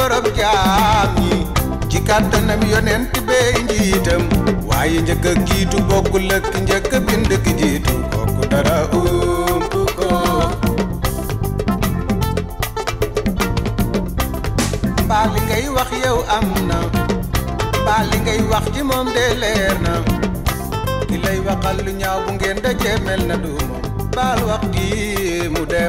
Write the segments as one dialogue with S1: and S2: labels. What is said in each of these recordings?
S1: borom jaam ñi ci kàttanam yonent bee njiitam waaye njëkk a jiitu bokkul ak ki njëkk a bind ki jiitu kooku dara ump ko mbaa li ngay wax yow am na mbaa li ngay wax ci moom de leer na ki lay waxal lu ñaaw bu ngeen dajee mel na du moom baal wax ji mu dem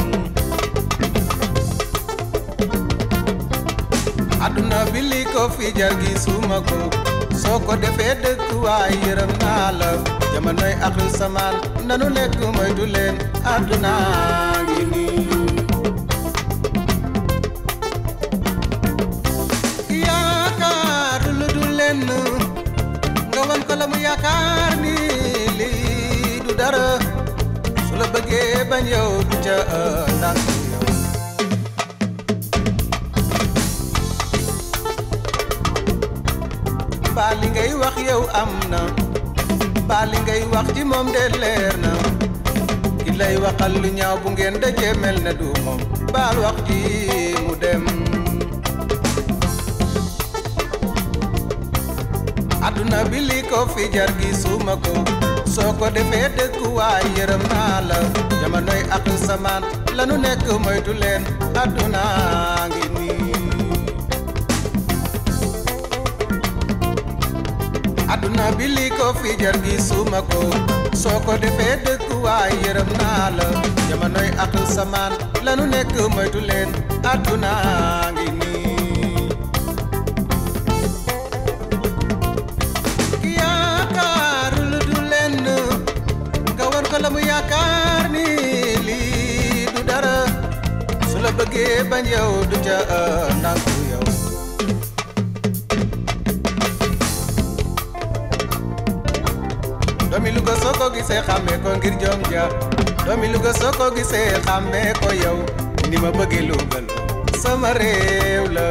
S1: àdduna bi li ko fi jar gi suma ko soo ko defee dëkk waay yërëm naa la jamonoy axru samaan nanu lekk moytu leen àdduna ngi nii yaakaar lu du lenn nga wan ko la mu yaakaar ni lii du dara su la bëggee bañ yow du ca ndànk yow mbaa li ngay wax yow am na mbaa li ngay wax ci moom de leer na ki lay waxal lu ñaaw bu ngeen dajee mel na du moom baal wax ji mu dem àdduna bi li ko fi jar gi suma ko soo ko defee dëkk waay yërëm naa la jamonoy ak samaan lanu nekk moytu leen àdduna ngi nii àdduna bi li ko fi jar gi suma ko soo ko defee dëkk waay yërëm naa la jamonoy ak samaan lanu nekk moytu leen àdduna ngi nii yaakaar lu du lenn nga war ko la mu yaakaar ni lii du dara su la bëggee bañ yow du ca nangu yow doomi Louga soo ko gisee xàmmee ko ngir jom ja doomi Louga soo ko gisee xàmmee ko yow ni ma bëggee Louga la sama réew la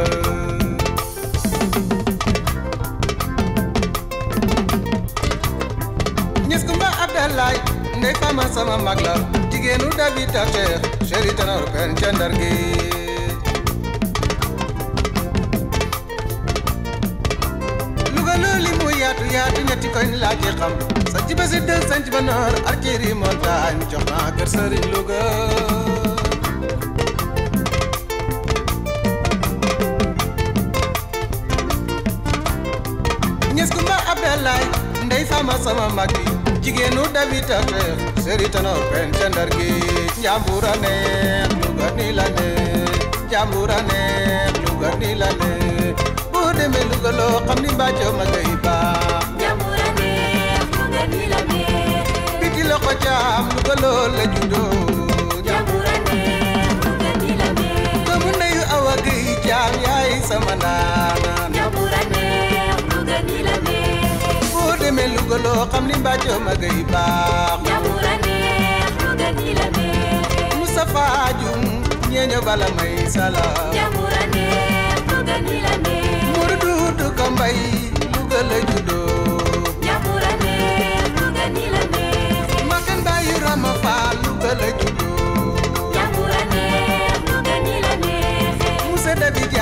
S1: ñis kumba Abdalaay ndey fama sama mag la jigéenu David Tacher chéri tanor pen ca Ndar gi Louga looli mu yaatu yaatu ñetti koñ laa ci xam sanc ba si dël sanc ba noor arceri montagne jox naa kër sëriñ Louga ñes kumba Abdalaay ndey fama sama mag bi jigéenu David Tacher chéri tanor pen ca Ndar gi njambura neex Louga ni la neex njambura neex Louga ni la neex boo demee Louga loo xam ni mbàccoo ma ngay baax
S2: Njambura neex Louga ni la neex
S1: biti loxo jaam Louga loo la juddoo
S2: Njambura neex Louga ni la neex
S1: doomu ndeyu awa gay jaam yaay sama naanaan
S2: Njambura neex Louga ni la neex
S1: boo demee Louga loo xam ni mbàccoo ma ngay baax
S2: Njambura neex Louga ni la neex
S1: Moustapha Dioum ñeeño bala may sala
S2: Njambura neex Louga ni la neex
S1: muru duudu ko mbay Louga la juddoo
S2: Njambura neex Louga ni la neex
S1: makan baayu Rama Faal Louga la juddoo
S2: Njambura neex Louga ni la neex
S1: Moussa Dabi